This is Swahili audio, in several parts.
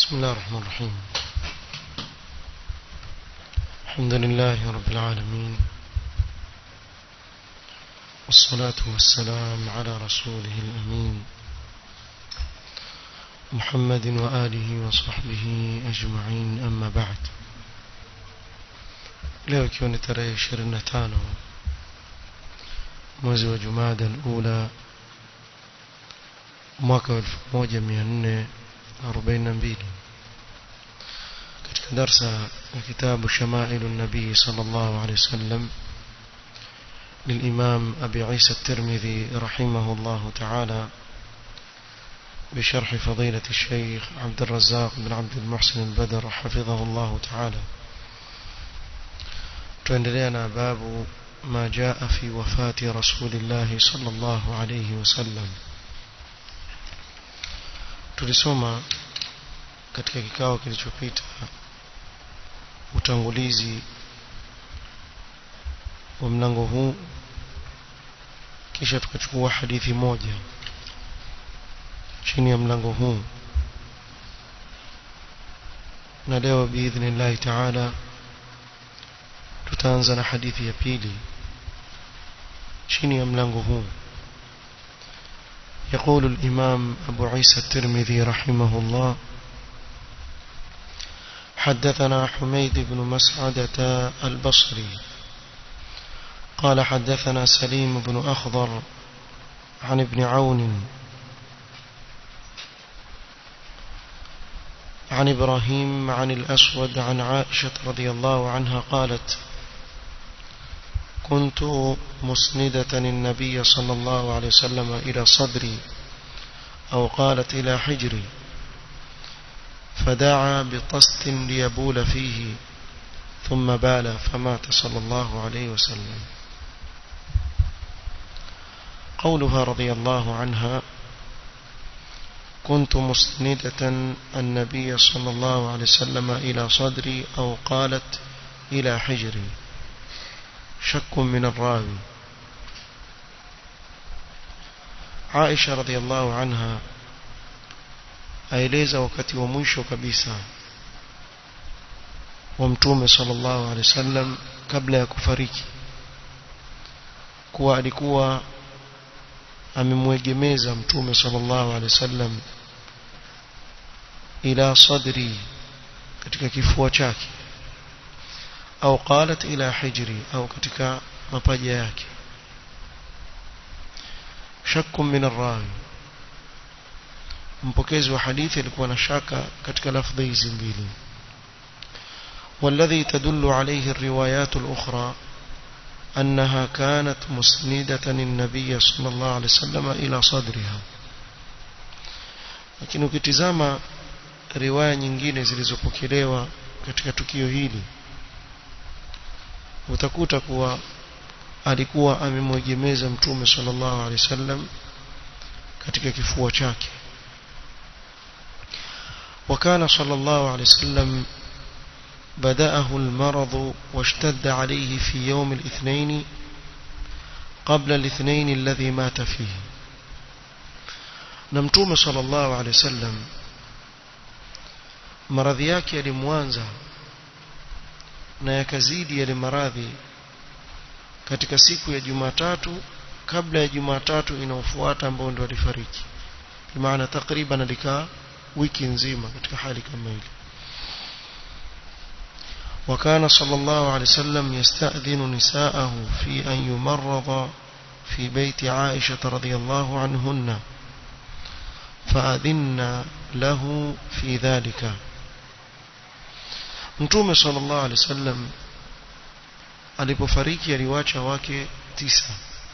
بسم الله الرحمن الرحيم الحمد لله رب العالمين والصلاة والسلام على رسوله الأمين محمد وآله وصحبه أجمعين أما بعد leo ikiwa ni tarehe 25 mwezi wa jumada alula mwaka wa 1442 katika darsa ya kitabu shamailu nabii sallallahu alaihi wasallam للإمام أبي عيسى الترمذي رحمه الله تعالى بشرح فضيلة الشيخ عبد الرزاق بن عبد المحسن البدر حفظه الله تعالى tuendelea باب ما جاء في وفاة رسول الله صلى الله عليه وسلم tulisoma katika kikao kilichopita utangulizi wa mlango huu kisha tukachukua hadithi moja chini ya mlango huu na leo biidhnillahi taala tutaanza na hadithi ya pili chini ya mlango huu يقول الإمام أبو عيسى الترمذي رحمه الله حدثنا حميد بن مسعدة البصري قال حدثنا سليم بن أخضر عن ابن عون عن إبراهيم عن الأسود عن عائشة رضي الله عنها قالت كنت مسندة النبي صلى الله عليه وسلم إلى صدري أو قالت إلى حجري فدعا بطست ليبول فيه ثم بال فمات صلى الله عليه وسلم قولها رضي الله عنها كنت مسندة النبي صلى الله عليه وسلم إلى صدري أو قالت إلى حجري شك من الراوي عائشة رضي الله عنها aeleza wakati wa mwisho kabisa wa mtume sallallahu alaihi wasallam kabla ya kufariki kuwa alikuwa amemwegemeza mtume sallallahu alaihi wasallam ila sadri katika kifua chake au qalat ila hijri au katika mapaja yake shakku min arrawi mpokezi wa hadithi alikuwa na shaka katika lafdhi hizi mbili والذي تدل عليه الروايات الأخرى أنها كانت مسندة النبي صلى الله عليه وسلم إلى صدرها lakini ukitizama riwaya nyingine zilizopokelewa katika tukio hili utakuta kuwa alikuwa amemwegemeza mtume sallallahu alaihi wasallam katika kifua chake وكان صلى الله عليه وسلم بدأه المرض واشتد عليه في يوم الاثنين قبل الاثنين الذي مات فيه نمتوم صلى الله عليه وسلم maradhi yake yalimwanza na yakazidi yale maradhi katika siku ya Jumatatu kabla ya Jumatatu inayofuata ambayo ndio alifariki maana takriban alikaa wiki nzima katika hali kama ile وكان صلى الله عليه وسلم يستأذن نساءه في أن يمرض في بيت عائشة رضي الله عنهن فأذن له في ذلك Mtume sallallahu alaihi wasallam alipofariki aliwacha wake tisa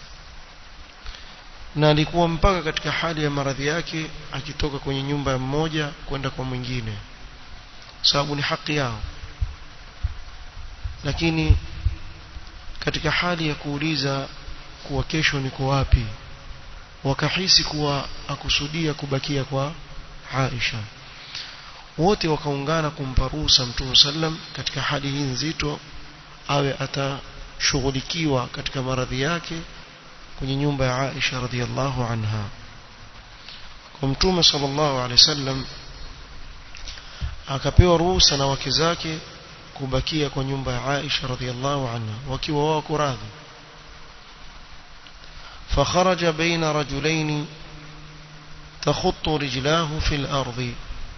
na alikuwa mpaka katika hali ya maradhi yake akitoka kwenye nyumba ya mmoja kwenda kwa mwingine sababu ni haki yao lakini katika hali ya kuuliza kuwa kesho niko wapi wakahisi kuwa akusudia kubakia kwa Aisha wote wakaungana kumpa ruhusa Mtume sallam katika hali hii nzito awe atashughulikiwa katika maradhi yake kwenye nyumba ya Aisha radhiallahu anha kwa Mtume sallallahu alaihi wasallam akapewa ruhusa na wake zake kubakia kwa nyumba ya Aisha radhiallahu anha wakiwa wako radhi فخرج بين رجلين تخط رجلاه في الأرض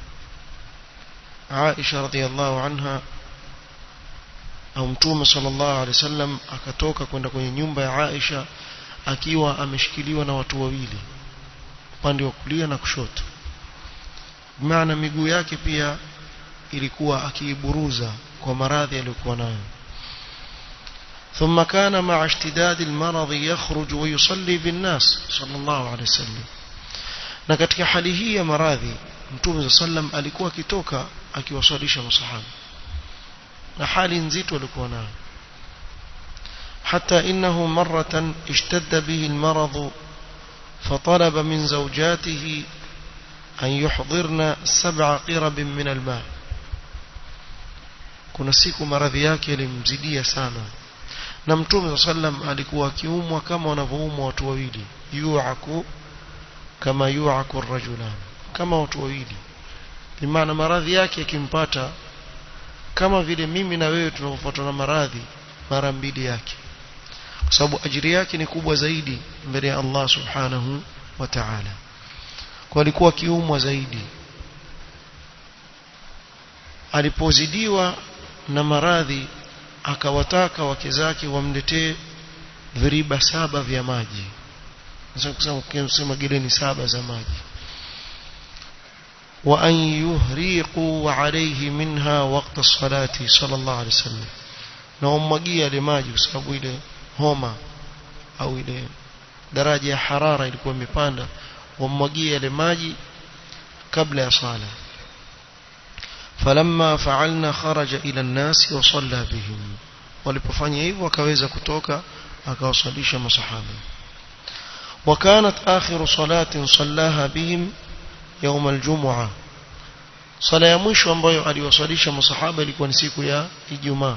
عائشة رضي الله عنها au mtume sallallahu alaihi wasallam akatoka kwenda kwenye nyumba ya Aisha akiwa ameshikiliwa na watu wawili upande wa kulia na kushoto maana miguu yake pia ilikuwa akiiburuza kwa maradhi aliyokuwa nayo ثم كان مع اشتداد المرض يخرج ويصلي بالناس صلى الله عليه وسلم na katika hali hii ya maradhi mtume sallam alikuwa akitoka akiwaswalisha masahaba na hali nzito alikuwa nayo حتى إنه مرة اشتد به المرض فطلب من زوجاته أن يحضرن سبع قرب من الماء kuna siku maradhi yake yalimzidia sana na mtume sallam alikuwa akiumwa kama wanavyoumwa watu wawili yuaku kama yuaku rajulan kama watu wawili bimaana maradhi yake yakimpata kama vile mimi na wewe tunavyofuatwa na maradhi mara mbili yake kwa sababu ajiri yake ni kubwa zaidi mbele ya Allah subhanahu wa ta'ala kwa alikuwa kiumwa zaidi alipozidiwa na maradhi akawataka wake zake wamletee viriba saba vya maji kusema geleni saba za maji wa an yuhriqu alayhi minha waqta salati sallallahu alayhi wasallam na wammwagia ile maji kwa sababu ile homa au ile daraja ya harara ilikuwa imepanda wammwagia ile maji kabla ya sala falamma fa'alna kharaja ila an-nas wa salla bihim walipofanya hivyo akaweza kutoka akawasalisha masahaba وكانت آخر صلاة صلاها بهم يوم الجمعة صلاة ya mwisho ambayo aliwasalisha masahaba ilikuwa ni siku ya Ijumaa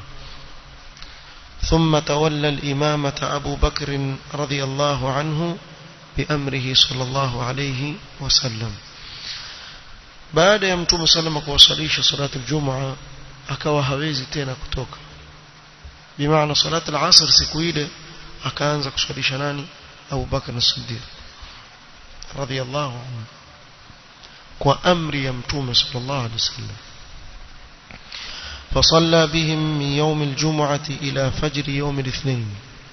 ثم تولى الإمامة أبو بكر رضي الله عنه بأمره صلى الله عليه وسلم baada ya mtume salama kuwasalisha salatu aljumaa akawa hawezi tena kutoka bimaana salatu alasr siku ile akaanza kuswalisha nani Abu Bakar as-Siddiq radiyallahu anhu kwa amri ya mtume sallallahu alaihi wasallam فصلى بهم من يوم الجمعة إلى فجر يوم الاثنين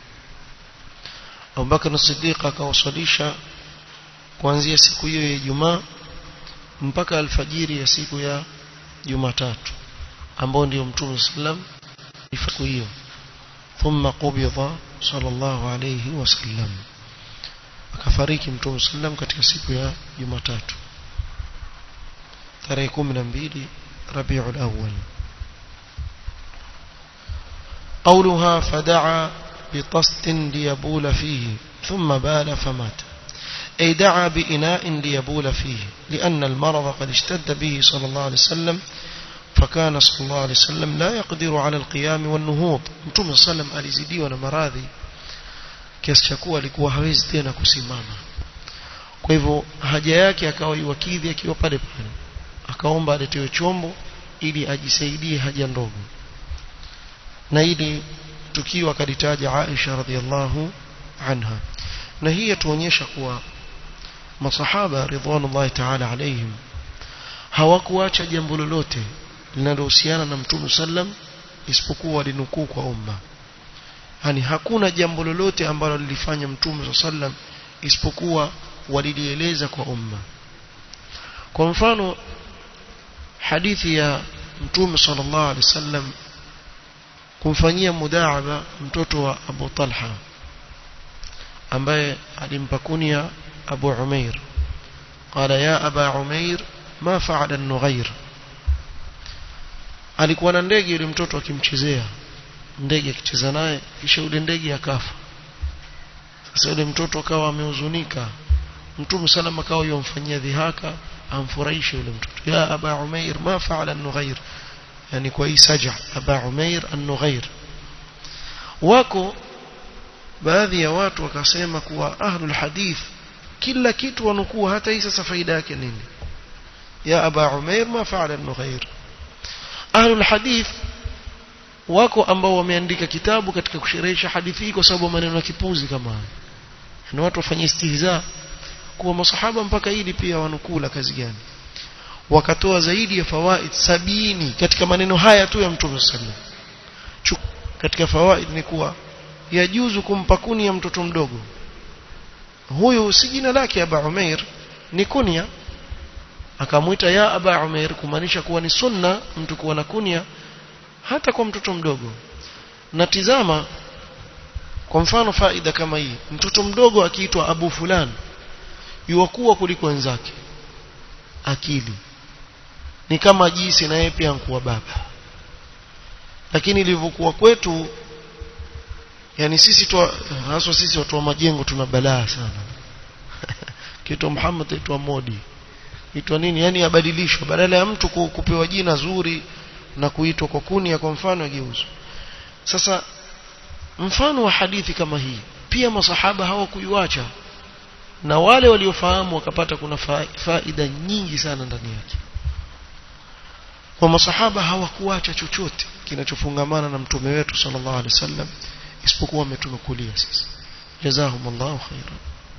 أبو بكر الصديق akawasalisha kuanzia siku hiyo ya Ijumaa mpaka alfajiri ya siku ya Jumatatu ambao ndio Mtume sallam siku hiyo thumma qubida sallallahu alayhi wasallam akafariki Mtume sallam katika siku ya Jumatatu tarehe 12 Rabiul Awwal قولها فدعا بطست ليبول فيه ثم بال فمات أي دعا بإناء ليبول فيه لأن المرض قد اشتد به صلى الله عليه وسلم فكان صلى الله عليه وسلم لا يقدر على القيام والنهوض متوم صلى الله عليه وسلم alizidiwa na maradhi kiasi cha kuwa alikuwa hawezi tena kusimama kwa hivyo haja yake akawa iwakidhi akiwa pale pale akaomba aletewe chombo ili ajisaidie haja ndogo na ili tukio akalitaja Aisha radhiallahu anha na hii yatuonyesha kuwa masahaba ridwanullahi ta'ala alayhim hawakuacha jambo lolote linalohusiana na mtume sallam isipokuwa walinukuu kwa umma yani hakuna jambo lolote ambalo lilifanya mtume sallam isipokuwa walilieleza kwa umma kwa mfano hadithi ya mtume sallallahu alaihi wasallam kumfanyia mudaaba mtoto wa Abu Talha ambaye alimpa kunia Abu Umair qala ya Aba Umair ma fa'ala an-nughair alikuwa na ndege yule mtoto akimchezea ndege akicheza naye kisha yule ndege akafa sasa yule mtoto akawa amehuzunika mtume salama akawa yomfanyia dhihaka amfurahishe yule mtoto ya Aba Umair ma fa'ala an-nughair yani kwa hii saja Aba Umair an-nughair wako baadhi ya watu wakasema kuwa ahlul hadith kila kitu wanukua hata hii sasa faida yake nini ya aba umair ma fa'ala an-nughair ahlul hadith wako ambao wameandika kitabu katika kusherehesha hadithi hii kwa sababu maneno ya kipuzi kama haya ni watu wafanye istihza kuwa masahaba mpaka hili pia wanukula kazi gani wakatoa zaidi ya fawaid sabini katika maneno haya tu ya mtume sallallahu katika fawaid ni kuwa yajuzu kumpa kunia mtoto mdogo huyu si jina lake Aba Umair ni kunia akamwita ya Aba Umair kumaanisha kuwa ni sunna mtu kuwa na kunia hata kwa mtoto mdogo na tizama kwa mfano faida kama hii mtoto mdogo akiitwa Abu fulani yuwakuwa kuliko wenzake akili ni kama jinsi na yeye pia nkuwa baba lakini ilivyokuwa kwetu yani sisi tu haswa sisi watu wa majengo tuna balaa sana kitu Muhammad aitwa Modi itwa nini yani abadilishwa badala ya mtu kupewa jina zuri na kuitwa kwa kunia kwa mfano ageuzwa sasa mfano wa hadithi kama hii pia masahaba hawakuiacha na wale waliofahamu wakapata kuna faida nyingi sana ndani yake kwa masahaba hawakuacha chochote kinachofungamana na mtume wetu sallallahu alaihi wasallam isipokuwa wametunukulia sisi jazahumullahu khairan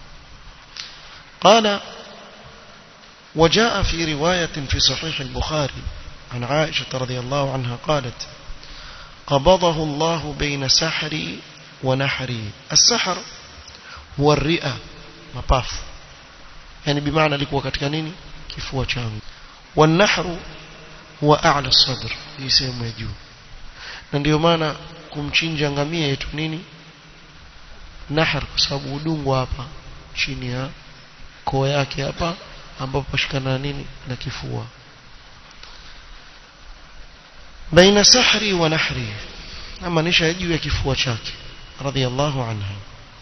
قال وجاء في رواية في صحيح البخاري عن عائشة رضي الله عنها قالت قبضه الله بين سحري ونحري السحر هو الرئة mapafu yani bimaana alikuwa katika nini kifua changu wanahru huwa a'la sadr hii sehemu ya juu na ndio maana kumchinja ngamia yetu nini nahar kwa sababu udungu hapa chini ya koo yake hapa ambapo pashikana na nini na kifua baina sahri wa nahri amaanisha juu ya kifua chake radhiallahu anha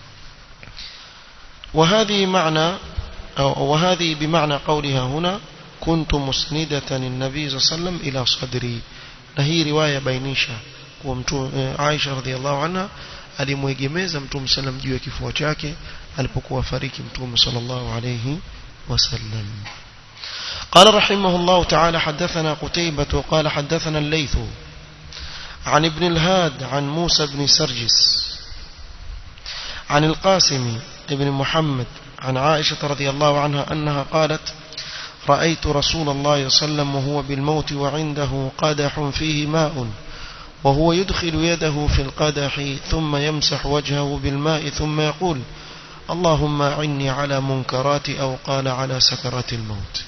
وهذه معنى أو وهذه بمعنى قولها هنا كنت مسندة النبي صلى الله عليه وسلم إلى صدري نهي رواية بينيشة عائشة رضي الله عنها alimwegemeza mtume sallam juu ya kifua chake alipokuwa fariki mtume sallallahu alayhi wasallam قال رحمه الله تعالى حدثنا قتيبة قال حدثنا الليث عن ابن الهاد عن موسى بن سرجس عن القاسم ابن محمد عن عائشة رضي الله عنها أنها قالت رأيت رسول الله صلى الله عليه وسلم وهو بالموت وعنده قدح فيه ماء وهو يدخل يده في القدح ثم يمسح وجهه بالماء ثم يقول اللهم أعني على منكرات أو قال على سكرات الموت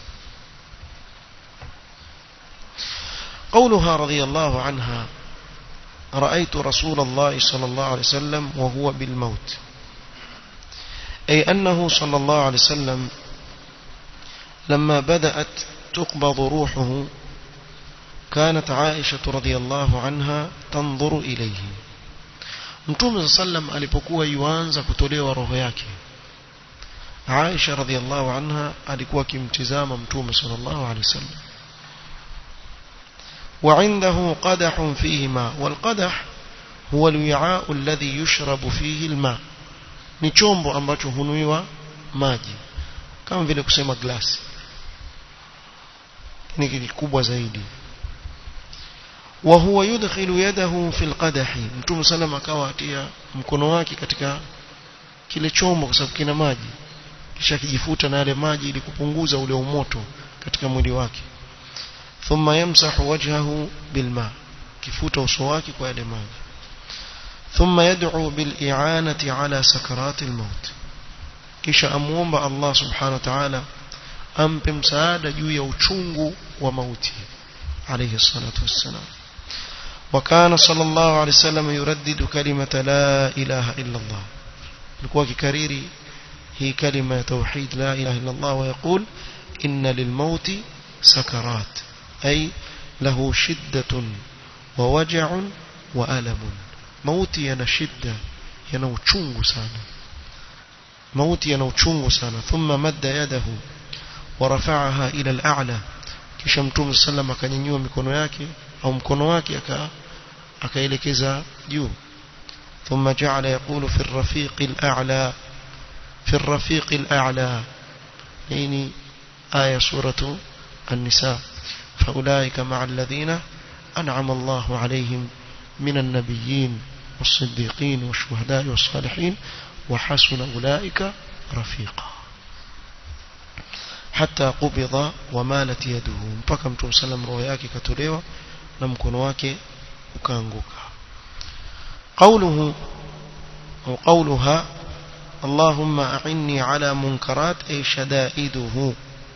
قولها رضي الله عنها رأيت رسول الله صلى الله عليه وسلم وهو بالموت أي أنه صلى الله عليه وسلم لما بدأت تقبض روحه كانت عائشة رضي الله عنها تنظر إليه mtume sallam alipokuwa yuanza kutolewa roho yake Aisha radhiallahu anha alikuwa akimtizama mtume sallallahu alaihi wasallam وعنده قدح فيه ماء والقدح هو الوعاء الذي يشرب فيه الماء ni chombo ambacho hunuiwa maji kama vile kusema glasi ni kikubwa zaidi wa huwa yudkhilu yadahu fil qadahi mtume sallam akawa atia mkono wake katika kile chombo kwa sababu kina maji kisha kijifuta na yale maji ili kupunguza ule umoto katika mwili wake thumma yamsahu wajhahu bilma kifuta uso wake kwa yale maji ثم يدعو بالإعانة على سكرات الموت kisha amuomba Allah subhanahu wa ta'ala ampe msaada juu ya uchungu wa mauti alayhi salatu wassalam وكان صلى الله عليه وسلم يردد كلمة لا إله إلا الله لكوا كريري هي كلمة توحيد لا إله إلا الله ويقول إن للموت سكرات أي له شدة ووجع وألم mauti yana shida yana uchungu sana mauti yana uchungu sana thumma madda yadahu wa rafa'aha ila al-a'la kisha mtume sallam akanyanyua mikono yake au mkono wake aka akaelekeza juu ثم جعل يقول في الرفيق الأعلى في الرفيق الأعلى يعني آية سورة النساء فأولئك مع الذين أنعم الله عليهم من النبيين والصديقين والشهداء والصالحين وحسن أولئك رفيقا حتى قبض ومالت يده mpaka mtume sallam roho yake katolewa na mkono wake ukaanguka قوله أو قولها اللهم أعني على منكرات أي شدائده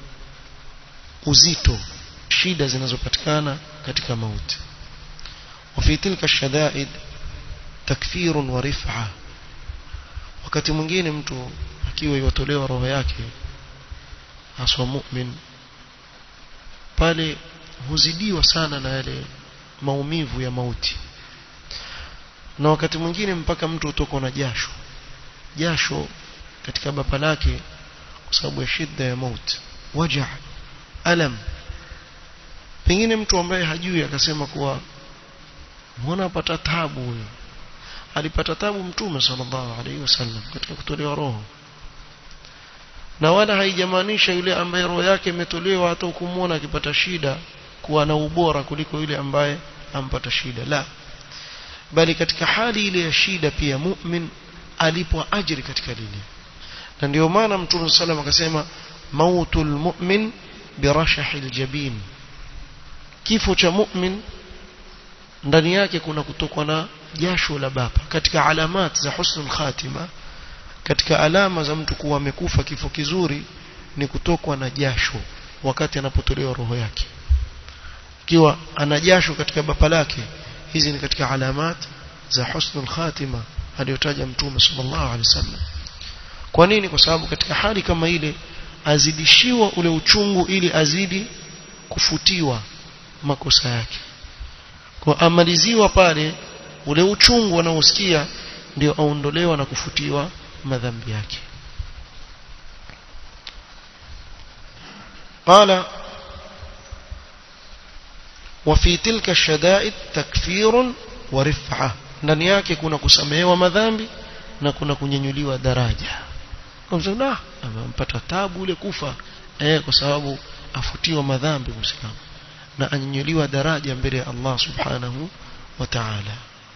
uzito shida zinazopatikana katika mauti وفي تلك الشدائد تكفير ورفعة wakati mwingine mtu akiwa yotolewa roho yake haswa mu'min pale huzidiwa sana na yale maumivu ya mauti na wakati mwingine mpaka mtu utoko na jasho jasho katika bapa lake kwa sababu ya shida ya mauti waja alam pengine mtu ambaye hajui akasema kuwa mbona apata tabu huyo alipata tabu mtume sallallahu alaihi wasallam katika kutolewa roho na wala haijamaanisha yule ambaye roho yake imetolewa hata ukimwona akipata shida kuwa na ubora kuliko yule ambaye ampata shida la bali katika hali ile ya shida pia mu'min alipwa ajiri katika lile na ndio maana mtume sallam akasema mautul mu'min birashahil jabin kifo cha mu'min ndani yake kuna kutokwa na jasho la baba katika alamat za husnul khatima katika alama za mtu kuwa amekufa kifo kizuri ni kutokwa na jasho wakati anapotolewa roho yake ikiwa ana jasho katika bapa lake hizi ni katika alamat za husnul khatima aliyotaja mtume sallallahu alaihi wasallam kwa nini kwa sababu katika hali kama ile azidishiwa ule uchungu ili azidi kufutiwa makosa yake kwa amaliziwa pale ule uchungu anaosikia ndio aondolewa na kufutiwa madhambi yake قال وفي تلك الشدائد تكفير ورفعة ndani yake kuna kusamehewa madhambi na kuna kunyenyuliwa daraja kumsema amempata tabu ule kufa eh kwa sababu afutiwa madhambi muislamu na anyanyuliwa daraja mbele ya Allah subhanahu wa ta'ala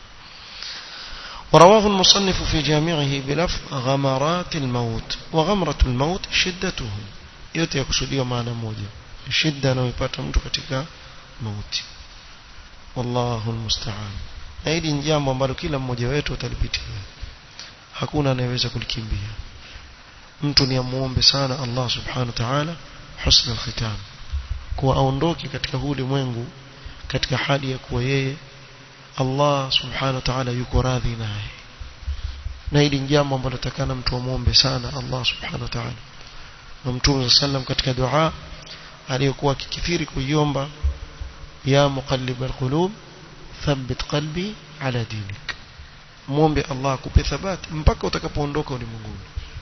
ورواه المصنف في جامعه بلفظ غمرات الموت وغمرة الموت شدته yote yakusudiwa maana moja shida anayoipata mtu katika mauti wallahu almusta'an na hili ni jambo ambalo kila mmoja wetu atalipitia hakuna anayeweza kulikimbia mtu ni amuombe sana Allah subhanahu wa ta'ala husna alkhitam kuwa aondoke katika huu ulimwengu katika hali ya kuwa yeye Allah subhanahu wa ta'ala yuko radhi naye na hili ni jambo ambalo takana mtu amuombe sana Allah subhanahu wa ta'ala na mtume sallam katika dua aliyokuwa akikithiri kuiomba ya muqallib alqulub thabbit qalbi ala dinik muombe Allah akupe thabati mpaka utakapoondoka ulimwenguni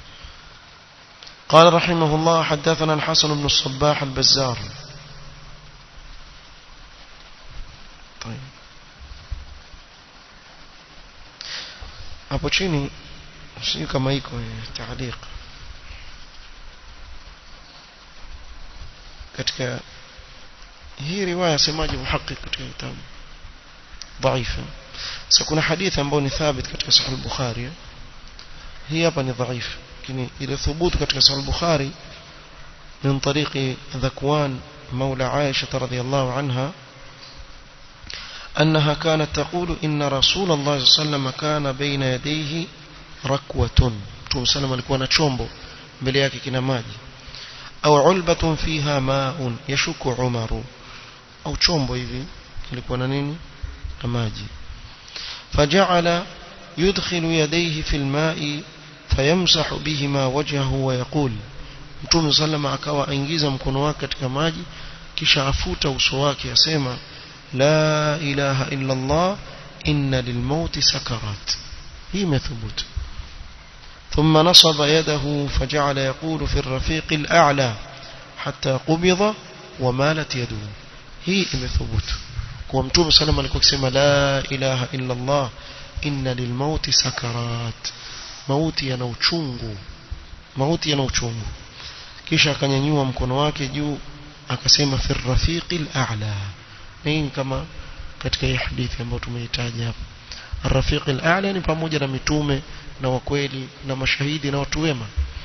قال رحمه الله حدثنا الحسن بن الصباح البزار طيب hapo chini sio kama iko taaliq katika hii riwaya semaje muhaqiq katika kitabu dhaifa sasa kuna hadithi ambayo ni thabit katika sahih al-bukhari hii hapa ni dhaifu lakini ile thubutu katika sahih al-bukhari من طريق ذكوان مولى عائشة رضي الله عنها أنها كانت تقول إن رسول الله صلى الله عليه وسلم كان بين يديه ركوة توم سلم alikuwa na chombo mbele yake kina maji au ulbatun fiha ma'un yashuku umaru au chombo hivi kilikuwa na nini na maji faja'ala yudkhilu yadayhi fil ma'i fayamsahu bihima wajhahu wa yaqul Mtume sallama akawa aingiza mkono wake katika maji kisha afuta uso wake asema la ilaha illa Allah inna lilmauti sakarat hii imethubutu ثم نصب يده فجعل يقول في الرفيق الأعلى حتى قبض ومالت يده هي imethubutu kwa mtume sallam alikuwa akisema la ilaha illa Allah inna lilmauti sakarat mauti yana uchungu mauti yana uchungu kisha akanyanyua mkono wake juu akasema fi rafiqil a'la hii kama katika hii hadithi ambayo tumeitaja hapa الرفيق الأعلى ni pamoja na mitume na wakweli na mashahidi na watu wema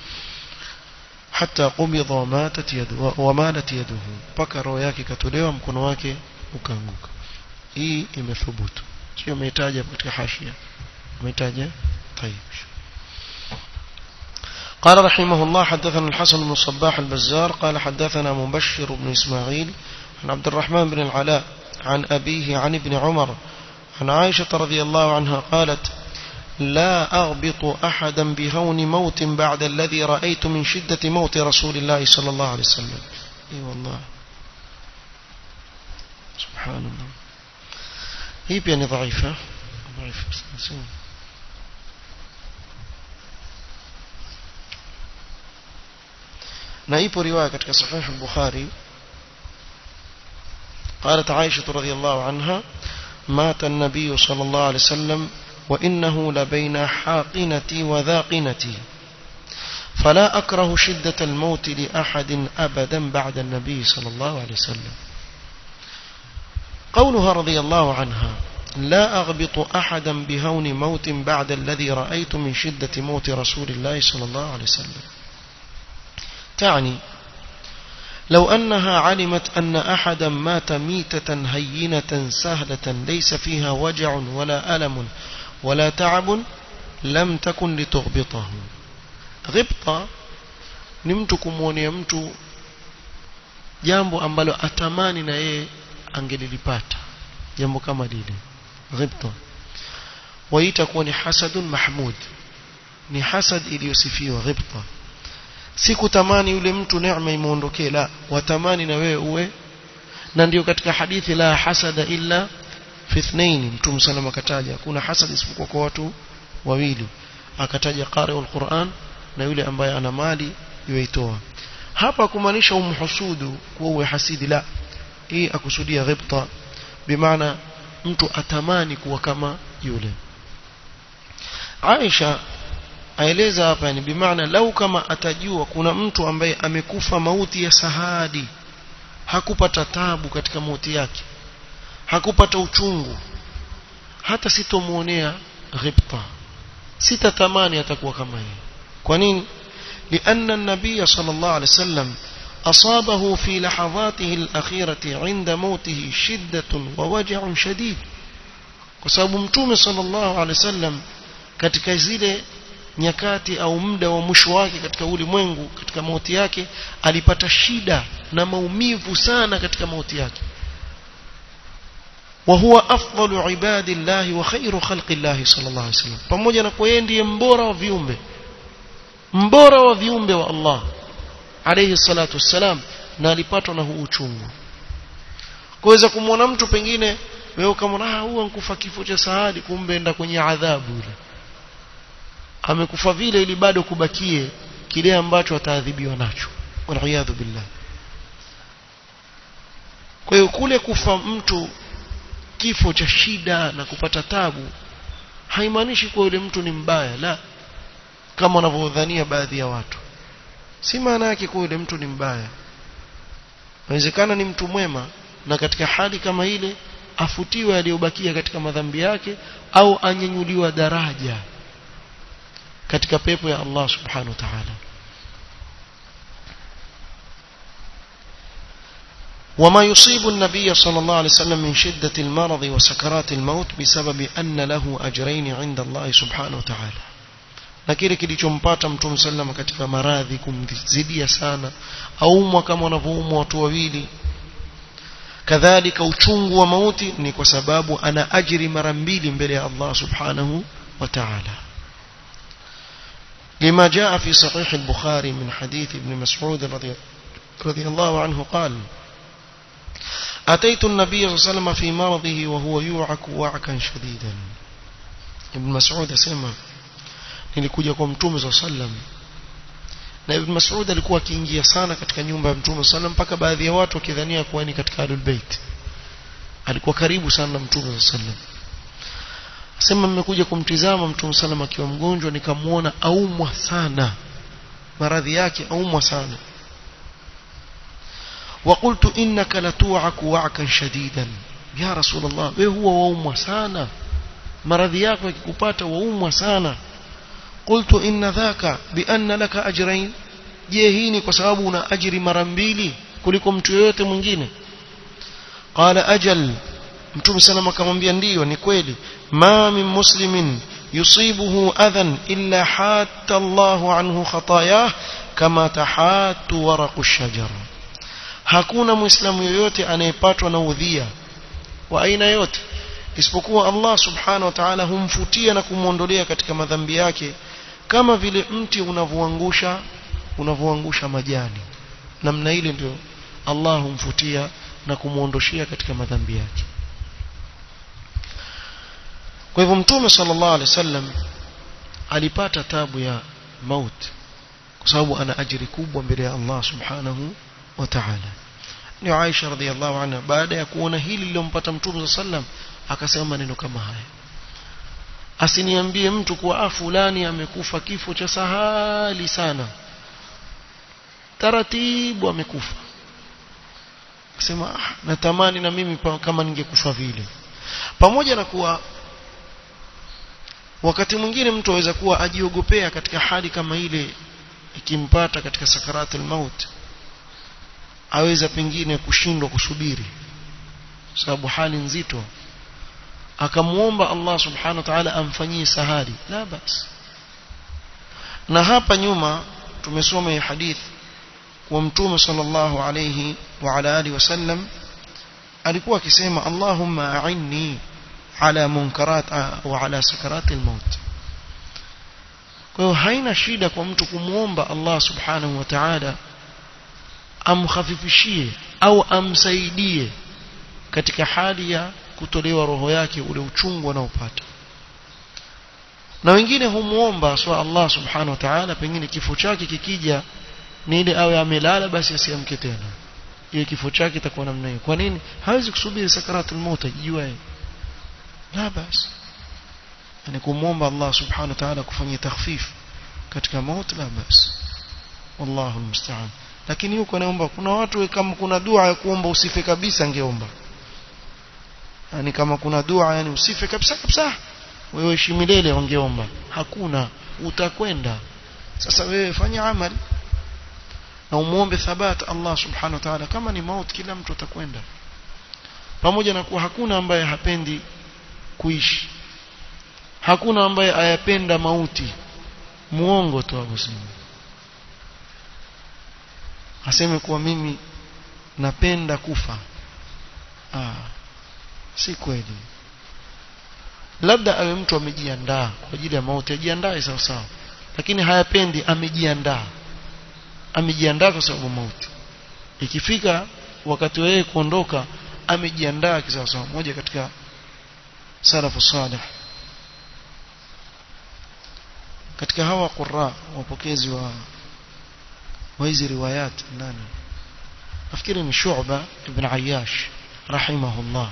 hata qumidha wamatat yadu wamalat yaduhu mpaka roho yake katolewa mkono wake ukaanguka hii imethubutu sio umetaja katika hashia umetaja طيب قال رحمه الله حدثنا الحسن بن الصباح البزار قال حدثنا مبشر بن إسماعيل عن عبد الرحمن بن العلاء عن أبيه عن ابن عمر عن عائشة رضي الله عنها قالت لا أغبط أحدا بهون موت بعد الذي رأيت من شدة موت رسول الله صلى الله عليه وسلم اي والله سبحان الله هي بيان ضعيفة ضعيفة na ipo riwaya katika sahih al-Bukhari قالت عائشة رضي الله عنها مات النبي صلى الله عليه وسلم وإنه لبين حاقنتي وذاقنتي فلا أكره شدة الموت لأحد أبدا بعد النبي صلى الله عليه وسلم قولها رضي الله عنها لا أغبط أحدا بهون موت بعد الذي رأيت من شدة موت رسول الله صلى الله عليه وسلم تعني لو أنها علمت أن أحدا مات ميتة هينة سهلة ليس فيها وجع ولا ألم ولا تعب لم تكن لتغبطه غبطة ni mtu kumwonea mtu jambo ambalo atamani na yeye angelilipata jambo kama lile ghibta waita kuwa ni hasadun mahmud ni hasad iliyosifiwa ghibta si kutamani yule mtu neema imuondokee la watamani na wewe uwe na ndio katika hadithi la hasada illa fi ithnain mtume sallam akataja kuna hasad isipokuwa kwa watu wawili akataja qari'ul Qur'an na yule ambaye ana mali yuitoa hapa kumaanisha umhusudu kuwa uwe hasidi la hii akusudia ghibta bimaana mtu atamani kuwa kama yule Aisha aeleza hapa ni bimaana lau kama atajua kuna mtu ambaye amekufa mauti ya sahadi hakupata tabu katika mauti yake hakupata uchungu hata sitomuonea ghibta sitatamani atakuwa kama yeye kwa nini لأن النبي صلى الله عليه وسلم أصابه في لحظاته الأخيرة عند موته شدة ووجع شديد وسبب متوم صلى الله عليه وسلم katika zile nyakati au muda wa mwisho wake katika ulimwengu katika mauti yake alipata shida na maumivu sana katika mauti yake وهو أفضل عباد الله وخير خلق الله صلى الله عليه وسلم pamoja na kwa yeye ndiye mbora wa viumbe mbora wa viumbe wa Allah alayhi salatu wassalam na alipatwa na huu uchungu kuweza kumwona mtu pengine wewe kama ah huwa nkufa kifo cha saadi kumbe enda kwenye adhabu ile amekufa vile ili bado kubakie kile ambacho ataadhibiwa nacho waliyadhu billah kwa hiyo kule kufa mtu kifo cha shida na kupata tabu haimaanishi kuwa yule mtu ni mbaya la kama wanavyodhania baadhi ya watu si maana yake kuwa yule mtu ni mbaya inawezekana ni mtu mwema na katika hali kama ile afutiwe aliyobakia katika madhambi yake au anyenyuliwa daraja katika pepo ya Allah subhanahu wa ta'ala وما يصيب النبي صلى الله عليه وسلم من شدة المرض وسكرات الموت بسبب أن له أجرين عند الله سبحانه وتعالى na kile kilichompata mtume sallama katika maradhi kumzidia sana aumwa kama wanavyoumwa watu wawili kadhalika uchungu wa mauti ni kwa sababu ana ajiri mara mbili mbele ya Allah subhanahu wa ta'ala لما جاء في صحيح البخاري من حديث ابن مسعود رضي, رضي الله عنه قال أتيت النبي صلى الله عليه وسلم في مرضه وهو يوعك وعكا شديدا ابن مسعود سمع nilikuja kwa mtume صلى الله عليه وسلم na ibn Mas'ud alikuwa akiingia sana katika nyumba ya mtume sallam mpaka baadhi ya watu wakidhania kuwa ni katika Ahlul Bait alikuwa karibu sana na mtume sallam sema mmekuja kumtizama mtume sallam akiwa mgonjwa nikamuona aumwa sana maradhi yake aumwa sana وقلت إنك لتوعك وعكا شديدا ya rasulullah wewe huwa waumwa sana maradhi yako yakikupata waumwa sana qultu inna dhaka bi anna laka ajrain je hii ni kwa sababu una ajiri mara mbili kuliko mtu yeyote mwingine qala ajal mtume salama akamwambia ndiyo ni kweli ma min muslimin yusibuhu adhan illa hatta Allahu anhu khatayah kama tahatu waraqu shajar hakuna muislamu yoyote anayepatwa na udhia wa aina yote isipokuwa Allah subhanahu wa ta'ala humfutia na kumwondolea katika madhambi yake kama vile mti unavyoangusha unavyoangusha majani namna ile ndio Allah humfutia na kumwondoshia katika madhambi yake kwa hivyo mtume sallallahu alaihi wasallam alipata tabu ya maut kwa sababu ana ajiri kubwa mbele ya Allah subhanahu wa ta'ala ni Aisha radhiallahu anha baada ya kuona hili lilompata mtume sallam akasema maneno kama haya asiniambie mtu kuwa ah fulani amekufa kifo cha sahali sana taratibu amekufa akasema ah, natamani na mimi pa, kama ningekufa vile pamoja na kuwa wakati mwingine mtu aweza kuwa ajiogopea katika hali kama ile ikimpata katika sakaratul maut aweza pengine kushindwa kusubiri sababu hali nzito akamuomba Allah subhanahu wa ta'ala amfanyie sahari la bas na hapa nyuma tumesoma hii hadith kwa mtume sallallahu alayhi wa ala alihi wasallam alikuwa akisema Allahumma a'inni ala munkarat wa ala sakarat al-maut kwa hiyo haina shida kwa mtu kumuomba Allah subhanahu wa ta'ala amkhafifishie au amsaidie katika hali ya kutolewa roho yake ule uchungu anaopata na wengine humuomba swa Allah subhanahu wa ta'ala pengine kifo chake kikija ni ile awe amelala basi asiamke tena ile kifo chake itakuwa namna hiyo kwa nini hawezi kusubiri sakaratul maut ajijue la basi yani kumuomba Allah subhanahu wa ta'ala kufanyia takhfif katika maut la basi wallahu almusta'an lakini yuko naomba kuna watu kama kuna dua ya kuomba usife kabisa angeomba yani kama kuna dua yani usife kabisa kabisa wewe ishi milele wangeomba hakuna utakwenda sasa wewe fanya amali na umuombe thabat Allah subhanahu wa ta'ala kama ni maut kila mtu atakwenda pamoja na kuwa hakuna ambaye hapendi kuishi hakuna ambaye ayapenda mauti muongo tu abusema aseme kuwa mimi napenda kufa ah si kweli labda awe mtu amejiandaa kwa ajili ya mauti ajiandae sawa sawa lakini hayapendi amejiandaa amejiandaa kwa sababu mauti ikifika wakati wewe kuondoka amejiandaa kisawa sawa moja katika salafu salih katika hawa qurra wapokezi wa wa hizi riwayat nani nafikiri ni Shu'ba ibn Ayyash rahimahullah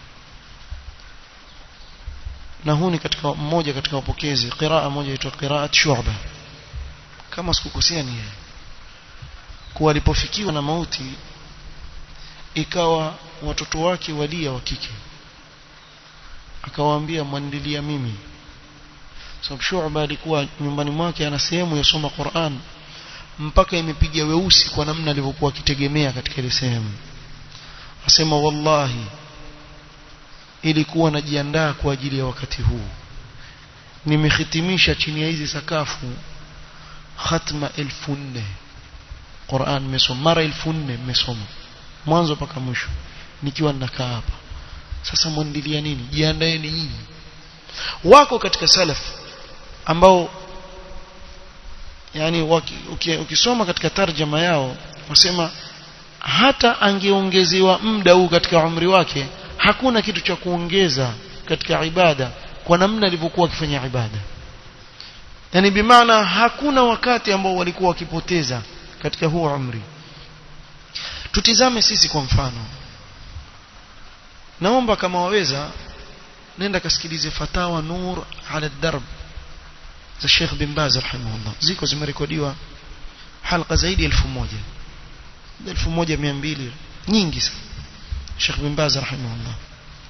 na huu ni katika mmoja katika wapokezi qiraa moja inaitwa qiraat Shu'ba kama sikukosea ni yeye kuwa alipofikiwa na mauti ikawa watoto wake walia wa kike akawaambia mwandilia mimi sababu Shu'ba alikuwa nyumbani mwake ana sehemu yasoma Qur'an mpaka imepiga weusi kwa namna alivyokuwa akitegemea katika ile sehemu asema wallahi ilikuwa najiandaa kwa ajili ya wakati huu nimehitimisha chini ya hizi sakafu khatma elfu nne Qur'an nimesoma mara elfu nne nimesoma mwanzo mpaka mwisho nikiwa ninakaa hapa sasa mwandilia nini jiandaeni nyinyi wako katika salaf ambao yani waki, ukisoma katika tarjama yao wasema hata angeongezewa muda huu katika umri wake hakuna kitu cha kuongeza katika ibada kwa namna alivyokuwa akifanya ibada yani bimaana hakuna wakati ambao walikuwa wakipoteza katika huo umri tutizame sisi kwa mfano naomba kama waweza nenda kasikilize fatawa nur ala darb za Sheikh bin Baz rahimahullah ziko zimerekodiwa halqa zaidi ya 1000 1200 nyingi sana Sheikh bin Baz rahimahullah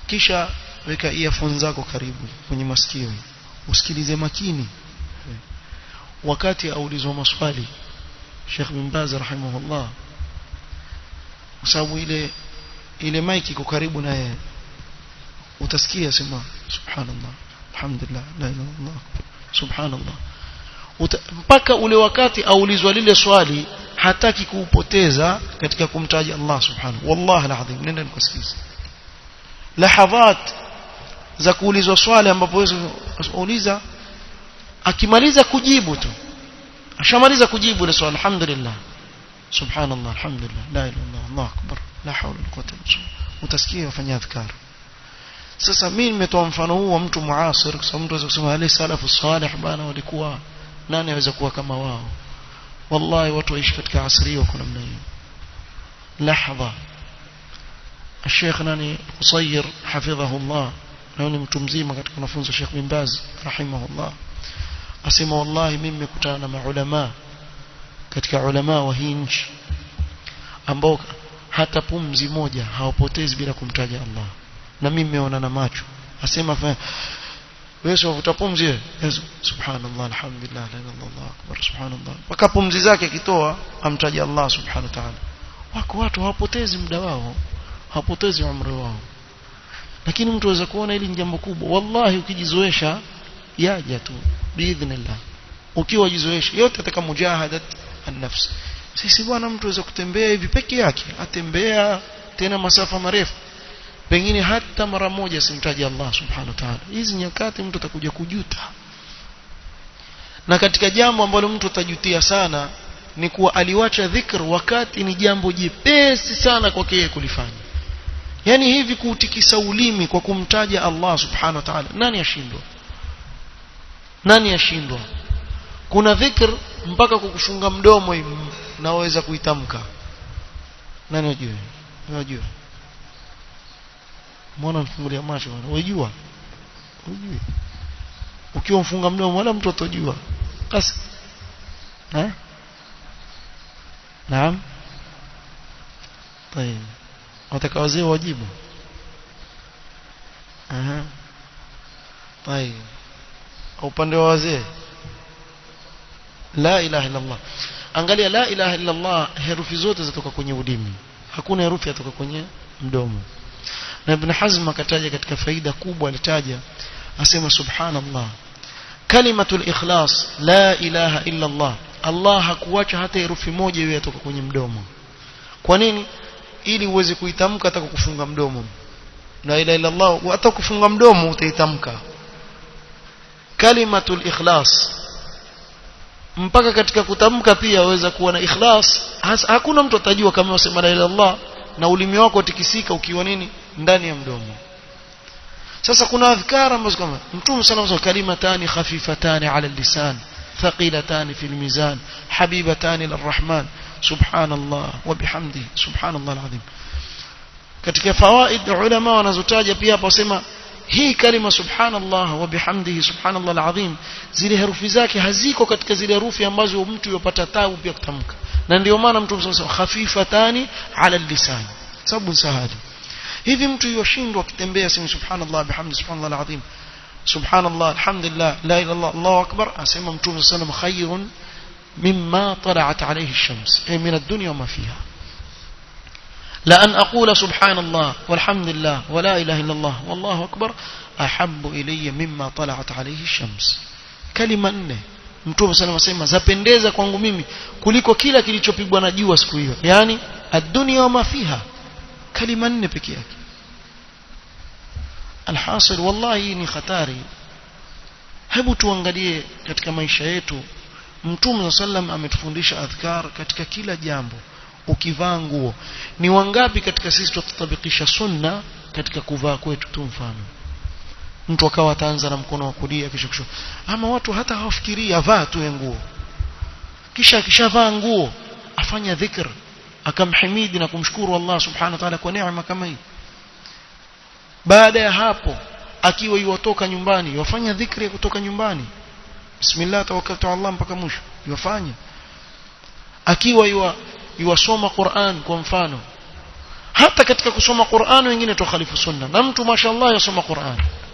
kisha weka earphone zako karibu kwenye masikio usikilize makini wakati aulizwa maswali Sheikh bin Baz rahimahullah kwa sababu ile ile mic iko karibu na yeye utasikia sema subhanallah alhamdulillah la ilaha illallah subhanallah Uta, mpaka ule wakati aulizwa lile swali hataki kuupoteza katika kumtaja Allah subhanahu wallahi alazim nenda nikasikize lahadhat za kuulizwa swali ambapo wewe uliza akimaliza kujibu tu ashamaliza kujibu ile swali alhamdulillah subhanallah alhamdulillah la ilaha illallah allah akbar la hawla wala quwwata illa billah utasikia wafanya adhkar sasa mimi nimetoa mfano huu wa mtu muasir kwa sababu mtu anaweza kusema wale salafu salih bana walikuwa nani aweza kuwa kama wao wallahi watu waishi katika asri hiyo kwa namna hiyo lahadha الشيخ ناني قصير حفظه الله ناني mtu mzima katika wanafunzi wa Sheikh bin Baz rahimahullah asema wallahi mimi nimekutana na maulama katika ulama wa hii nchi ambao hata pumzi moja hawapotezi bila kumtaja Allah na mimi nimeona na macho asema wewe unavuta pumzi wewe subhanallah alhamdulillah la ilaha illallah akbar subhanallah mpaka pumzi zake akitoa amtaja Allah subhanahu wa ta'ala wako watu hawapotezi muda wao hawapotezi umri wao lakini mtu aweza kuona hili ni jambo kubwa wallahi ukijizoesha yaja tu biidhnillah ukiwa jizoesha yote katika mujahadat an-nafs sisi bwana mtu aweza kutembea hivi peke yake atembea tena masafa marefu pengine hata mara moja simtaji Allah subhanahu wa ta'ala hizi nyakati mtu atakuja kujuta na katika jambo ambalo mtu atajutia sana ni kuwa aliwacha dhikr wakati ni jambo jepesi sana kwake yeye kulifanya yani hivi kuutikisa ulimi kwa kumtaja Allah subhanahu wa ta'ala nani ashindwa nani ashindwa kuna dhikr mpaka kukufunga mdomo naweza kuitamka nani unajua unajua mbona mfungulia macho bwana unajua unajua ukiwa mfunga mdomo wala mtu atojua basi eh naam طيب wataka wazee wajibu aha طيب upande wa wazee la ilaha illa Allah angalia la ilaha illa Allah herufi zote zitoka kwenye ulimi hakuna herufi yatoka kwenye mdomo na ibn Hazm akataja katika faida kubwa alitaja asema subhanallah kalimatul ikhlas la ilaha illa Allah Allah hakuacha hata herufi moja iwe yatoka kwenye mdomo kwa nini ili uweze kuitamka hata kufunga mdomo la ilaha illa Allah hata kufunga mdomo utaitamka kalimatul ikhlas mpaka katika kutamka pia waweza kuwa na ikhlas hakuna mtu atajua kama wasema la ilaha illallah na ulimi wako tikisika ukiwa nini ndani ya mdomo sasa kuna adhkara ambazo kama mtume sana wa kalimatani khafifatani ala lisan thaqilatani fil mizan habibatani lirrahman subhanallah wa bihamdihi subhanallah alazim katika fawaid ulama wanazotaja pia hapo wasema hii kalima subhanallah wa bihamdihi subhanallah alazim zile herufi zake haziko katika zile herufi ambazo mtu yopata tabu pia kutamka na ndio maana mtu msasa khafifatani ala lisan sababu sahali hivi mtu yoshindwa akitembea sema subhanallah bihamdi subhanallah alazim subhanallah alhamdulillah la ilaha illallah allahu akbar asema mtume sallallahu alayhi wasallam khayrun mimma tala'at alayhi ash-shams ay min ad-dunya wa ma fiha لأن أقول سبحان الله والحمد لله ولا إله إلا الله والله أكبر أحب إلي مما طلعت عليه الشمس كلمة nne Mtume sana anasema zapendeza kwangu mimi kuliko kila kilichopigwa na jua siku hiyo yani ad-dunya wa ma fiha kalima nne pekee yake alhasil wallahi ni hatari hebu tuangalie katika maisha yetu Mtume sallam ametufundisha adhkar katika kila jambo ukivaa nguo ni wangapi katika sisi tutatabikisha sunna katika kuvaa kwetu tu mfano mtu akawa ataanza na mkono wa kulia kisha kushoto ama watu hata hawafikiria avaa tu nguo kisha akishavaa nguo afanya dhikr akamhimidi na kumshukuru Allah subhanahu wa ta'ala kwa neema kama hii baada ya hapo akiwa yuwatoka nyumbani yafanya dhikri ya kutoka nyumbani bismillah tawakkaltu ala Allah mpaka mwisho yafanya akiwa yuwa yuwasoma Qur'an kwa mfano hata katika kusoma Qur'an wengine tukhalifu sunna na mtu mashallah yasoma Qur'an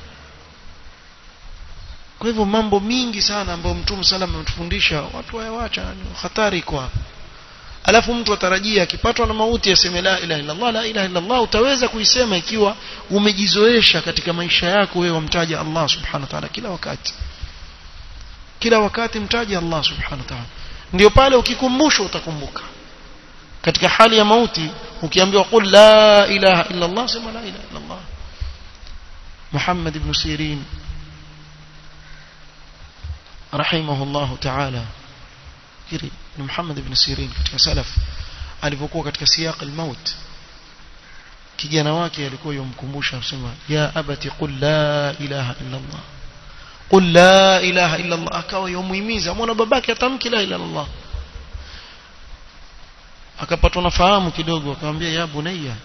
kwa hivyo mambo mingi sana ambayo Mtume sallam ametufundisha watu wayawacha hatari iko hapa alafu mtu atarajia akipatwa na mauti aseme la ilaha illa Allah la ilaha illa Allah utaweza kuisema ikiwa umejizoesha katika maisha yako wewe wamtaja Allah subhanahu wa ta'ala kila wakati kila wakati mtaje Allah subhanahu wa ta'ala ndio pale ukikumbushwa utakumbuka katika hali ya mauti ukiambiwa qul la ilaha illa Allah sema la ilaha illa Allah Muhammad ibn Sirin rahimahullah ta'ala kiri ni Muhammad ibn Sirin katika salaf alipokuwa katika siyaq al-maut kijana wake alikuwa yomkumbusha kusema ya abati qul la ilaha illa Allah qul la ilaha illa Allah akawa yomuhimiza mwana babake atamki la ilaha illa Allah akapatwa na fahamu kidogo akamwambia ya bunayya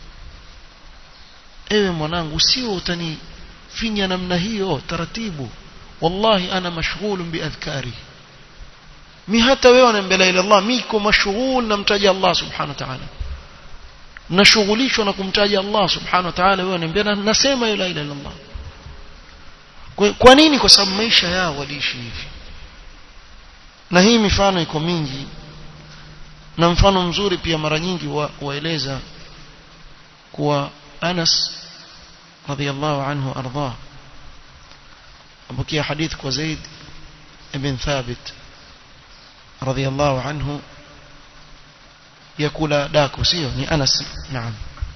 ewe mwanangu usio utanifinya namna hiyo taratibu wallahi ana mashghulun biadhkari mi hata wewe unaambia la ilaha Allah miko mashghul namtaja Allah subhanahu wa ta'ala nashughulishwa na kumtaja Allah subhanahu wa ta'ala wewe unaambia nasema la ilaha illa Allah kwa, kwa nini kwa sababu maisha yao waliishi hivi na hii mifano iko mingi na mfano mzuri pia mara nyingi wa, waeleza kuwa Anas radhiallahu anhu arda abukia hadith kwa Zaid ibn Thabit radhiallahu anhu yakula dako sio ni Anas naam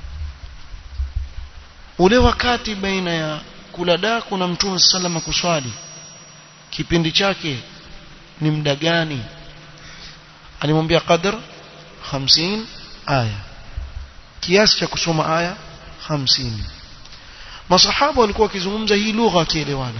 ule wakati baina ya kula daku na mtume sallama kuswali kipindi chake ni muda gani alimwambia qadr 50 aya kiasi cha kusoma aya 50 masahaba walikuwa wakizungumza hii lugha wakielewana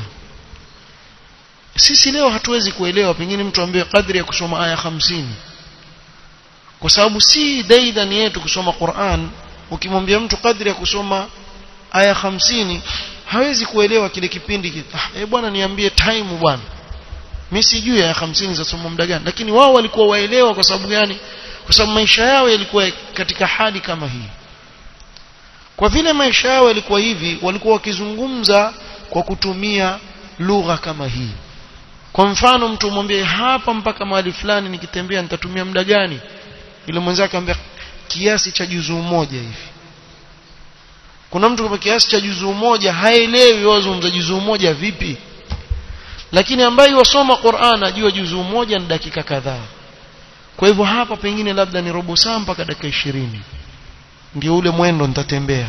sisi leo hatuwezi kuelewa pengine mtu ambaye kadri ya kusoma aya 50 kwa sababu si daidani yetu kusoma Qur'an ukimwambia mtu kadri ya kusoma aya 50 hawezi kuelewa kile kipindi ah, eh bwana niambie time bwana mimi sijui aya 50 za somo muda gani lakini wao walikuwa waelewa kwa sababu gani kwa sababu maisha yao yalikuwa katika hali kama hii kwa vile maisha yao yalikuwa hivi walikuwa wakizungumza kwa kutumia lugha kama hii kwa mfano mtu mwambie hapa mpaka mahali fulani nikitembea nitatumia muda gani ile mwenzake ambaye kiasi cha juzuu moja hivi kuna mtu kwa kiasi cha juzuu moja haelewi wazungumza juzuu moja vipi lakini ambaye wasoma Qur'an ajua juzuu moja ni dakika kadhaa kwa hivyo hapa pengine labda ni robo saa mpaka dakika ishirini ndio ule mwendo nitatembea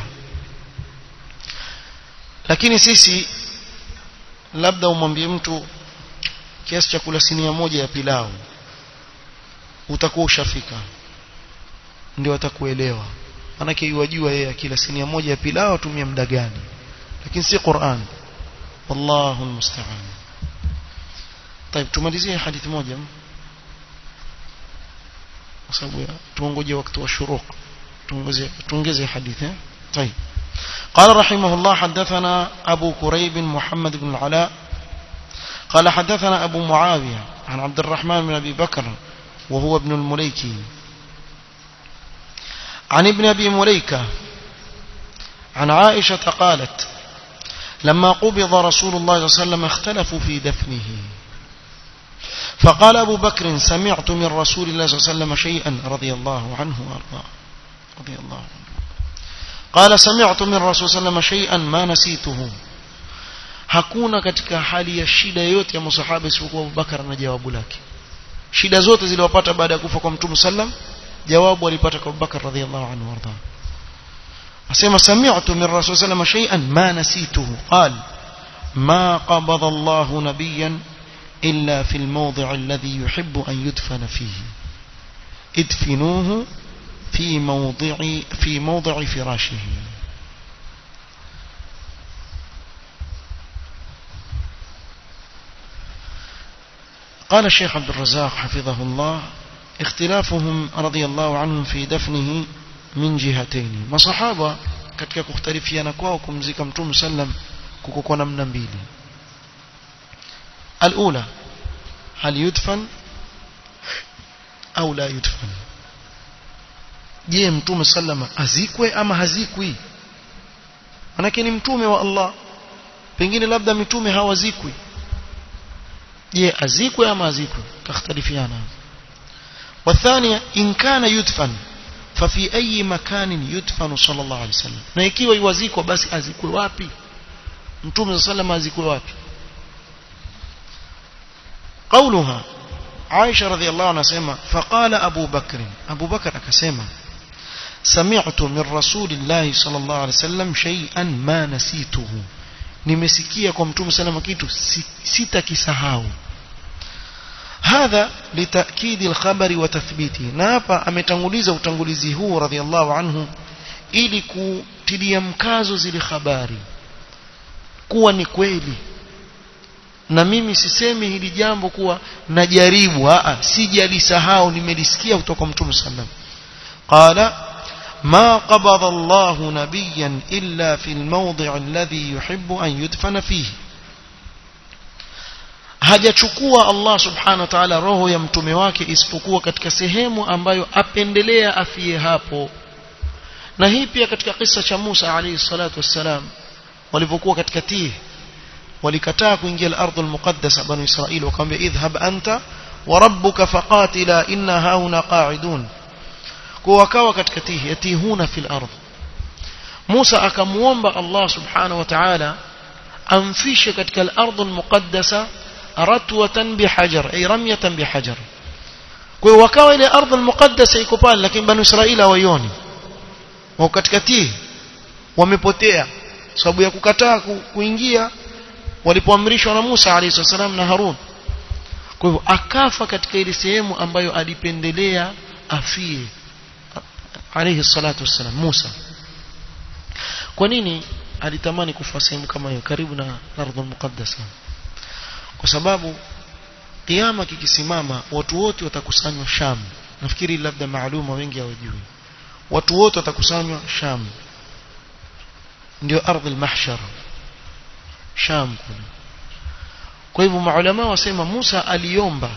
lakini sisi labda umwambie mtu kiasi cha kula sinia moja ya pilau utakuwa ushafika ndio atakuelewa manake yuwajua yeye kila sinia moja ya pilau atumia muda gani lakini si Qur'an wallahu almusta'an طيب tumalizie hadithi moja kwa sababu tuongoje wakati wa shuruq tuongeze tuongeze hadithi طيب قال رحمه الله حدثنا أبو كريب محمد بن العلاء قال حدثنا أبو معاوية عن عبد الرحمن بن أبي بكر وهو ابن المليكي عن ابن أبي مليكة عن عائشة قالت لما قبض رسول الله صلى الله عليه وسلم اختلفوا في دفنه فقال أبو بكر سمعت من رسول الله صلى الله عليه وسلم شيئا رضي الله عنه وأرضاه رضي الله عنه قال سمعت من رسول صلى الله عليه وسلم شيئا ما نسيته hakuna katika hali ya shida yote ya masahaba isipokuwa Abubakar na jawabu lake shida zote ziliwapata baada ya kufa kwa Mtume sallam jawabu alipata kwa Abubakar radhiallahu anhu warda asema sami'tu min rasul sallam shay'an ma nasituhu qal ma qabada Allah nabiyyan illa fi al-mawdi' alladhi yuhibbu an yudfana fihi idfinuhu في موضع في موضع فراشه قال الشيخ عبد الرزاق حفظه الله اختلافهم رضي الله عنهم في دفنه من جهتين مصحابة katika kukhtalifiana kwao kumzika mtume sallam kukokuwa namna mbili alula hal yudfan au la yudfan je mtume sallama azikwe ama hazikwi manake ni mtume wa Allah pengine labda mitume hawazikwi je azikwe ama azikwe takhtalifiana والثانية إن كان يدفن ففي أي مكان يدفن صلى الله عليه وسلم na ikiwa iwazikwa basi azikwe wapi mtume صلى الله عليه azikwe wapi قولها عائشة رضي الله عنها سيما فقال أبو بكر أبو بكر أكسيما سمعت من رسول الله صلى الله عليه وسلم شيئا ما نسيته nimesikia kwa mtume salama kitu sitakisahau hadha litakidi alkhabari wa tathbiti na hapa ametanguliza utangulizi huu radhiallahu anhu ili kutilia mkazo zile habari kuwa ni kweli na mimi sisemi hili jambo kuwa najaribu a sijalisahau nimelisikia kutoka kwa mtume sallam qala ما قبض الله نبيا إلا في الموضع الذي يحب أن يدفن فيه hajachukua Allah subhanahu wa ta'ala roho ya mtume wake isipokuwa katika sehemu ambayo apendelea afie hapo na hii pia katika kisa cha Musa alayhi salatu wassalam walivyokuwa katika tih walikataa kuingia al-ardh al-muqaddasa banu Israil wakamwambia idhhab anta wa rabbuka faqatila inna hauna qa'idun kwa wakawa katika tihi yatihuna fil ardh Musa akamuomba Allah subhanahu wa ta'ala amfishe katika al-ardh al-muqaddasa ratwatan bihajar ay ramyatan bihajar kwa hiyo wakawa ile ardh al-muqaddasa iko pale lakini banu Israila hawaioni wao katika tihi wamepotea sababu ya kukataa kuingia walipoamrishwa na Musa alayhi salam na Harun kwa hivyo akafa katika ile sehemu ambayo alipendelea afie alayhi salatu wassalam Musa kwa nini alitamani kufa sehemu kama hiyo karibu na ardhi muqaddasa kwa sababu kiyama kikisimama watu wote watakusanywa Sham nafikiri labda maaluma wengi hawajui watu wote watakusanywa Sham ndio ardhi al-mahshar Sham kuna kwa hivyo maulama wasema Musa aliomba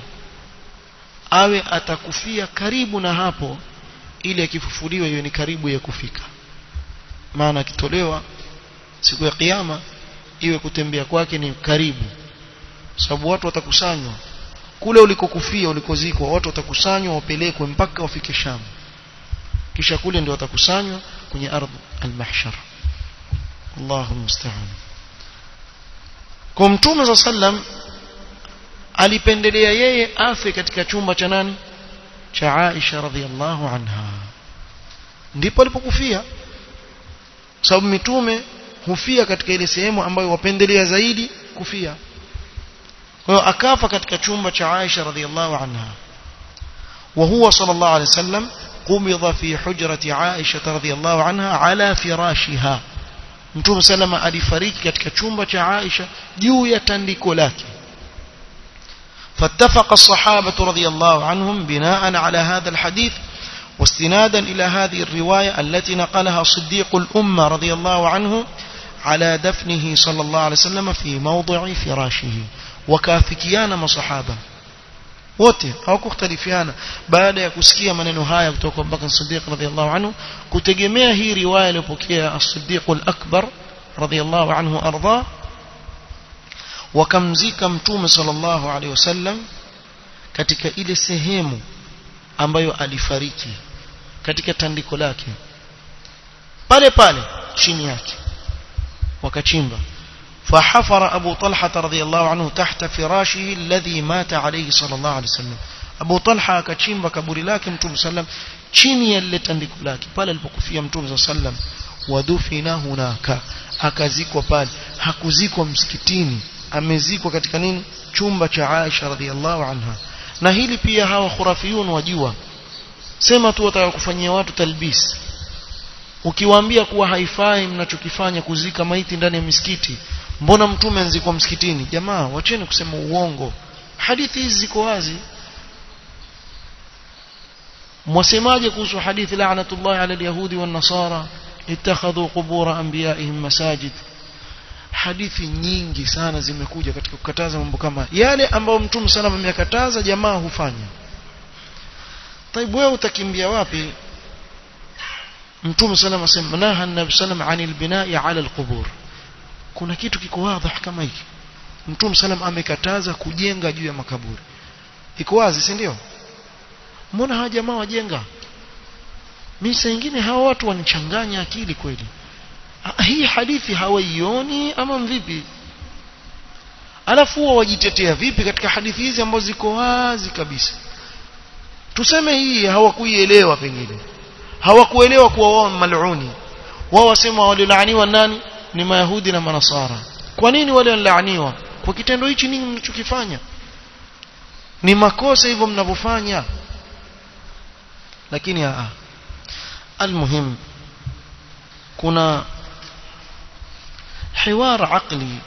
awe atakufia karibu na hapo ili akifufuliwa hiyo ni karibu ya kufika maana akitolewa siku ya kiyama iwe kutembea kwake ni karibu sababu watu watakusanywa kule ulikokufia ulikozikwa watu watakusanywa wapelekwe mpaka wafike Sham kisha kule ndio watakusanywa kwenye ardhi al-mahshar Allahu musta'an kwa mtume za sallam alipendelea yeye afe katika chumba cha nani cha Aisha radhiallahu anha ndipo alipokufia sababu mitume hufia katika ile sehemu ambayo wapendelea zaidi kufia kwa hiyo akafa katika chumba cha Aisha radhiallahu anha وهو صلى الله عليه وسلم قبض في حجرة عائشة رضي الله عنها على فراشها Mtume salama alifariki katika chumba cha Aisha juu ya tandiko lake فاتفق الصحابة رضي الله عنهم بناء على هذا الحديث واستنادا إلى هذه الرواية التي نقلها صديق الأمة رضي الله عنه على دفنه صلى الله عليه وسلم في موضع فراشه وكافكيان مصحابة wote hawakukhtalifiana baada ya kusikia maneno haya kutoka kwa Bakr Siddiq radhiyallahu anhu kutegemea hii riwaya iliyopokea As-Siddiq al-Akbar radhiyallahu anhu arda wakamzika mtume sallallahu alaihi wasallam katika ile sehemu ambayo alifariki katika tandiko lake pale pale chini yake wakachimba فحفر أبو طلحة رضي الله عنه تحت فراشه الذي مات عليه صلى الله عليه وسلم أبو طلحة كتشيمبا كبوري لكن متوم سلم chini ya lile tandiko lake pale alipokufia mtume sallam wadufina hunaka akazikwa pale hakuzikwa msikitini amezikwa katika nini chumba cha Aisha radhiallahu anha na hili pia hawa khurafiyun wajua sema tu wataka kufanyia watu talbis ukiwaambia kuwa haifai mnachokifanya kuzika maiti ndani ya misikiti mbona mtume anzikwa msikitini jamaa wacheni kusema uongo hadithi hizi ziko wazi mwasemaje kuhusu hadithi la'natullah ala alyahudi wan nasara ittakhadhu qubur anbiya'ihim masajid hadithi nyingi sana zimekuja katika kukataza mambo kama yale ambayo mtume sana ameyakataza jamaa hufanya taibu wewe utakimbia wapi mtume sallam asema naha nabi sallam anil binai ala alqubur kuna kitu kiko wazi kama hiki mtume sallam amekataza kujenga juu ya makaburi iko wazi si ndio mbona hawa jamaa wajenga mimi saa nyingine hawa watu wanichanganya akili kweli hii hadithi hawaioni ama mvipi alafu huwa wajitetea vipi katika hadithi hizi ambazo ziko wazi kabisa tuseme hii hawakuielewa pengine hawakuelewa kuwa wao maluni wao wasema walilaaniwa nani ni mayahudi na manasara kwa nini wale wanalaaniwa kwa kitendo hichi nini mnachokifanya ni makosa hivyo mnavyofanya lakini a almuhim kuna hiwar aqli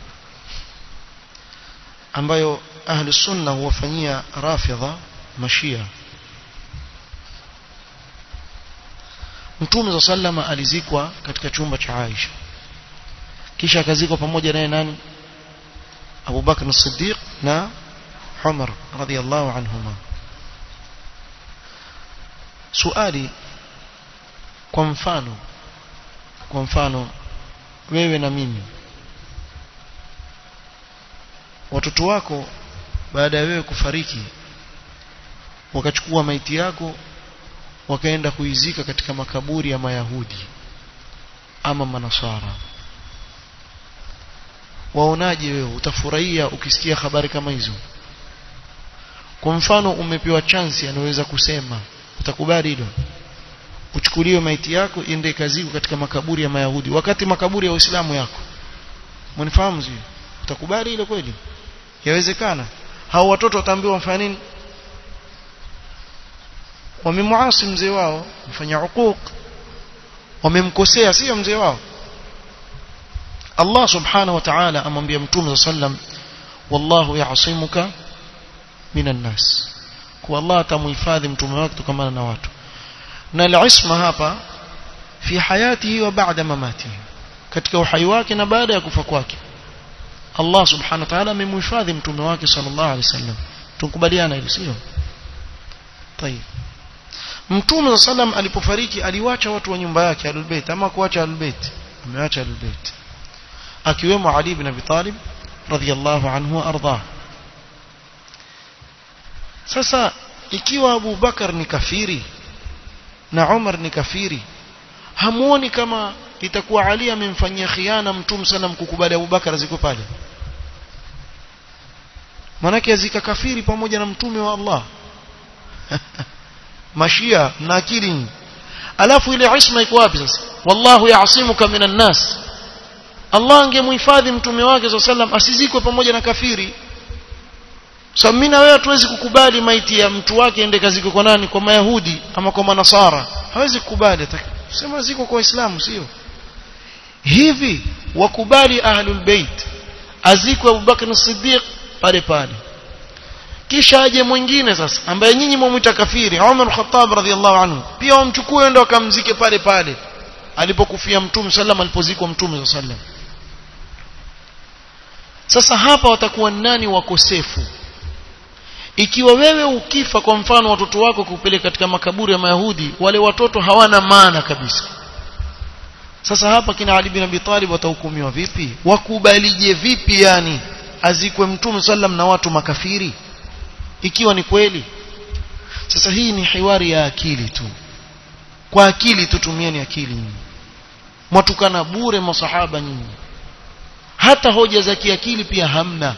ambayo ahli sunna huwafanyia rafidha mashia Mtume za sallama alizikwa katika chumba cha Aisha kisha akazikwa pamoja naye nani Abu Bakr as-Siddiq na Umar radhiyallahu anhuma suali kwa mfano kwa mfano wewe na mimi watoto wako baada ya wewe kufariki wakachukua maiti yako wakaenda kuizika katika makaburi ya mayahudi ama manasara waonaje wewe utafurahia ukisikia habari kama hizo kwa mfano umepewa chance anaweza kusema utakubali hilo uchukuliwe maiti yako iende kaziko katika makaburi ya mayahudi wakati makaburi ya waislamu yako mnifahamu sio utakubali hilo kweli yawezekana hao watoto wataambiwa wafanya nini wamemuasi mzee wao mfanya uquq wamemkosea sio mzee wao Allah subhanahu wa ta'ala amwambia mtume sallam wallahu ya'simuka minan nas kwa Allah atamuhifadhi mtume wake kutokana na watu na al-isma hapa fi hayatihi wa ba'da mamatihi katika uhai wake na baada ya kufa kwake Allah subhanahu wa ta'ala amemhifadhi mtume wake sallallahu alaihi wasallam tukubaliana hilo sio طيب Mtume sallam alipofariki aliwacha watu wa nyumba yake Ahlulbayt ama kuacha Ahlulbayt ameacha Ahlulbayt akiwemo Ali ibn Abi Talib radhiyallahu anhu arda Sasa ikiwa Abu Bakar ni kafiri na Umar ni kafiri hamuoni kama itakuwa Ali amemfanyia khiana Mtume sallam kukubali Abu Bakar ziko pale manake azika kafiri pamoja na mtume wa Allah mashia na akili alafu ile isma iko wapi sasa wallahu ya'simuka minan nas Allah angemhifadhi mtume wake sallam asizikwe pamoja na kafiri so mimi na wewe hatuwezi kukubali maiti ya mtu wake ende kazikwe kwa nani kwa mayahudi ama kwa manasara hawezi kukubali sema ziko kwa waislamu sio hivi wakubali ahlul bait azikwe Abubakar as-Siddiq pale pale kisha aje mwingine sasa ambaye nyinyi mwamuita kafiri Umar Khattab radhiallahu anhu pia wamchukue ende wakamzike pale pale alipokufia mtume sallam alipozikwa mtume sallam sasa hapa watakuwa nani wakosefu ikiwa wewe ukifa kwa mfano watoto wako kupeleka katika makaburi ya mayahudi wale watoto hawana maana kabisa sasa hapa kina Ali bin Abi Talib watahukumiwa vipi wakubalije vipi yani azikwe mtume sallam na watu makafiri ikiwa ni kweli sasa hii ni hiwari ya akili tu kwa akili tutumieni akili nyinyi mwatukana bure masahaba nyinyi hata hoja za kiakili pia hamna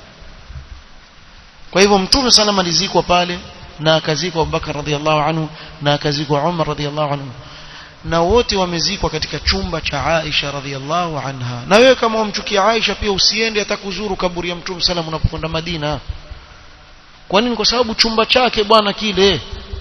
kwa hivyo mtume sana alizikwa pale na akazikwa Abubakar radhiallahu anhu na akazikwa Umar radhiallahu anhu na wote wamezikwa katika chumba cha Aisha radhiallahu anha na wewe kama umchukia Aisha pia usiende hata kuzuru kaburi ya mtume sana unapokwenda Madina kwa nini kwa sababu chumba chake bwana kile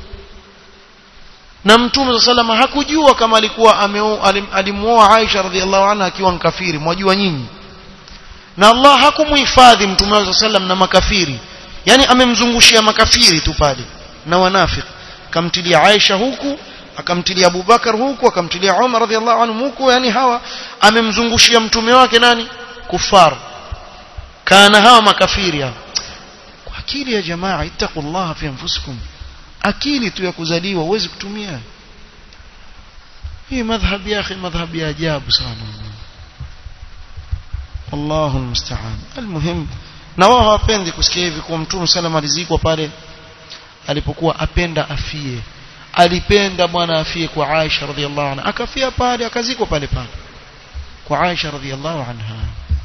na mtume salama hakujua kama alikuwa alimuoa Aisha radhiallahu anha akiwa mkafiri mwajua nyinyi na Allah hakumuhifadhi mtume wake sallam na makafiri yani amemzungushia makafiri tu pale na wanafiki kamtilia Aisha huku akamtilia Abu Bakar huku akamtilia Umar radhiallahu anhu huku yani hawa amemzungushia mtume wake nani kufar kana hawa makafiri hawa kwa akili ya jamaa ittaqullaha fi anfusikum akili tu ya kuzaliwa uwezi kutumia hii madhhab ya akhi madhhab ya ajabu sana Allahu almusta'an almuhim na wao hawapendi kusikia hivi kwa mtume sallam alizikwa pale alipokuwa apenda afie alipenda bwana afie kwa Aisha radhiallahu anha akafia pale akazikwa pale pale kwa Aisha radhiallahu anha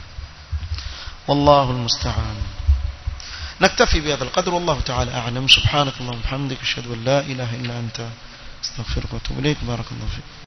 والله المستعان نكتفي بهذا القدر والله تعالى أعلم سبحانك اللهم وبحمدك أشهد أن لا إله إلا أنت استغفرك واتوب إليك بارك الله فيك